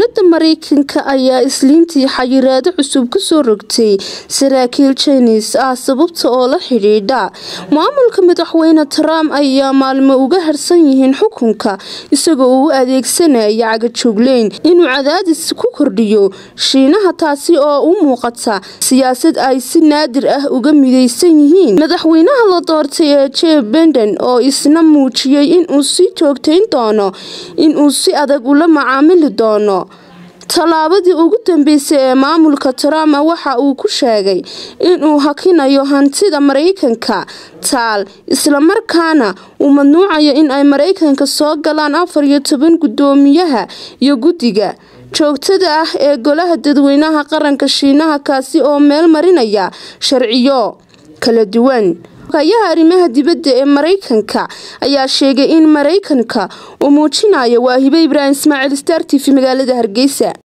dowladda mareykanka ayaa isliintii xayiraado cusub kusoo rogtay saraakiil jines ah sababta oo la xidhiidha maamulka madaxweyne trump ayaa maalmo uga harsan yihiin xukunka isagoo u adeegsanaya cagajugleyn inuu cadaadis ku kordhiyo shiinaha taasi oo u muuqata siyaasad ay si naadir ah uga mideysan yihiin madaxweynaha la doortay ee jeb benden oo isna muujiyey inuu sii joogtayn doono inuu si adag ula macaamili doono tallaabadii ugu dambeysay ee maamulka trump waxa uu ku sheegay inuu hakinayo hantida mareykanka taal islamarkaana uu mamnuucayo in ay mareykanka soo galaan afar iyo toban guddoomiyaha iyo guddiga joogtada ah ee golaha dadweynaha qaranka shiinaha kaasi oo meel marinaya sharciyo kala duwan hayaha arrimaha dibadda ee mareykanka ayaa sheegay in mareykanka uu muujinayo waahibe ibraahim ismaaciil star t v magaalada hargeysa